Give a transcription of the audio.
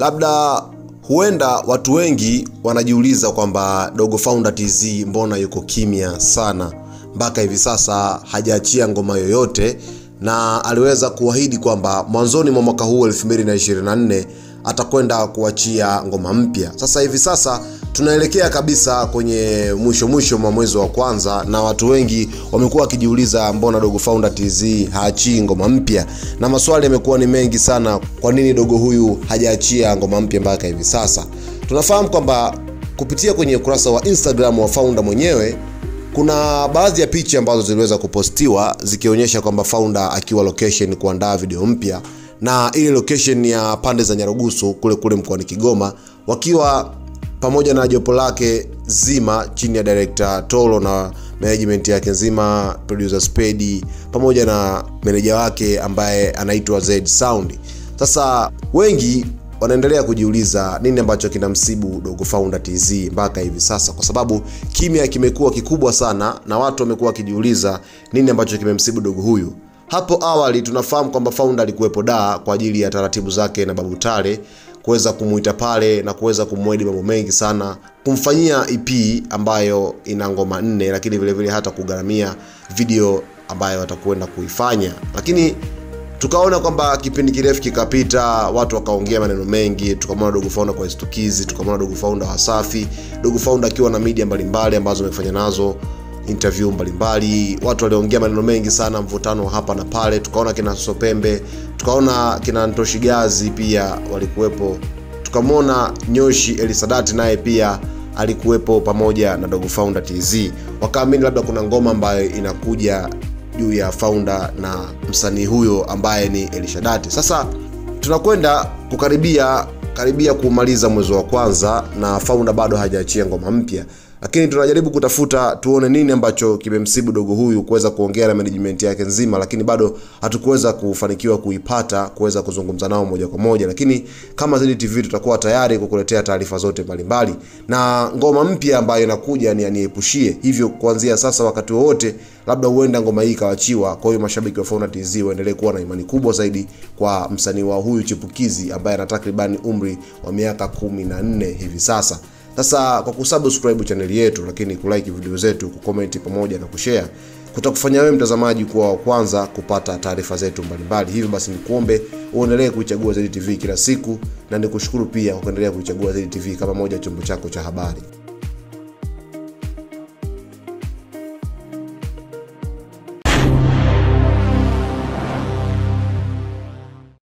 labda huenda watu wengi wanajiuliza kwamba Dogo Founder TZ mbona yuko kimya sana mpaka hivi sasa hajaachia ngoma yoyote, na aliweza kuahidi kwamba mwanzoni mwa mwaka huu 2024 atakwenda kuachia ngoma mpya. Sasa hivi sasa tunaelekea kabisa kwenye mwisho mwisho mwa mwezi wa kwanza, na watu wengi wamekuwa wakijiuliza mbona Dogo Founder TZ haachii ngoma mpya, na maswali yamekuwa ni mengi sana, kwa nini dogo huyu hajaachia ngoma mpya mpaka hivi sasa. Tunafahamu kwamba kupitia kwenye ukurasa wa Instagram wa Founder mwenyewe kuna baadhi ya picha ambazo ziliweza kupostiwa zikionyesha kwamba Founder akiwa location kuandaa video mpya, na ile location ya pande za Nyarugusu kule kule mkoani Kigoma, wakiwa pamoja na jopo lake zima chini ya director Tolo na management yake nzima, producer Spedi pamoja na meneja wake ambaye anaitwa Z Sound. Sasa wengi wanaendelea kujiuliza nini ambacho kinamsibu Dogo Founder TZ mpaka hivi sasa, kwa sababu kimya kimekuwa kikubwa sana na watu wamekuwa wakijiuliza nini ambacho kimemsibu dogo huyu. Hapo awali tunafahamu kwamba Founder alikuwepo Dar kwa ajili ya taratibu zake na Babu Tale kuweza kumuita pale na kuweza kumwedi mambo mengi sana, kumfanyia EP ambayo ina ngoma nne, lakini vile vile hata kugharamia video ambayo watakwenda kuifanya, lakini tukaona kwamba kipindi kirefu kikapita, watu wakaongea maneno mengi, tukamwona Dogo Founder kwa istukizi, tukamwona Dogo Founder Wasafi, Dogo Founder akiwa na media mbalimbali ambazo amefanya nazo interview mbalimbali, watu waliongea maneno mengi sana, mvutano hapa na pale. Tukaona kina Sopembe, tukaona kina Ntoshigazi pia walikuwepo, tukamwona Nyoshi Elisadati naye pia alikuwepo pamoja na Dogo Founder TZ, wakaamini labda kuna ngoma ambayo inakuja juu ya Founder na msanii huyo ambaye ni Elishadati. Sasa tunakwenda kukaribia karibia kumaliza mwezi wa kwanza na Founder bado hajaachia ngoma mpya, lakini tunajaribu kutafuta tuone nini ambacho kimemsibu dogo huyu kuweza kuongea na management yake nzima, lakini bado hatukuweza kufanikiwa kuipata kuweza kuzungumza nao moja kwa moja, lakini kama Zedi TV tutakuwa tayari kukuletea taarifa zote mbalimbali, na ngoma mpya ambayo inakuja ni aniepushie. Hivyo kuanzia sasa, wakati wowote labda huenda ngoma hii ikawachiwa. Kwa hiyo mashabiki wa Founder TZ waendelee kuwa na imani kubwa zaidi kwa msanii wa huyu chipukizi ambaye ana takribani umri wa miaka kumi na nne hivi sasa. Sasa kwa kusubscribe chaneli yetu, lakini kulike video zetu, kucomment pamoja na kushare kutakufanya wewe mtazamaji kuwa wa kwanza kupata taarifa zetu mbalimbali. Hivyo basi nikuombe uendelee kuichagua Zedi TV kila siku, na nikushukuru pia kwa kuendelea kuichagua Zedi TV kama moja chombo chako cha habari.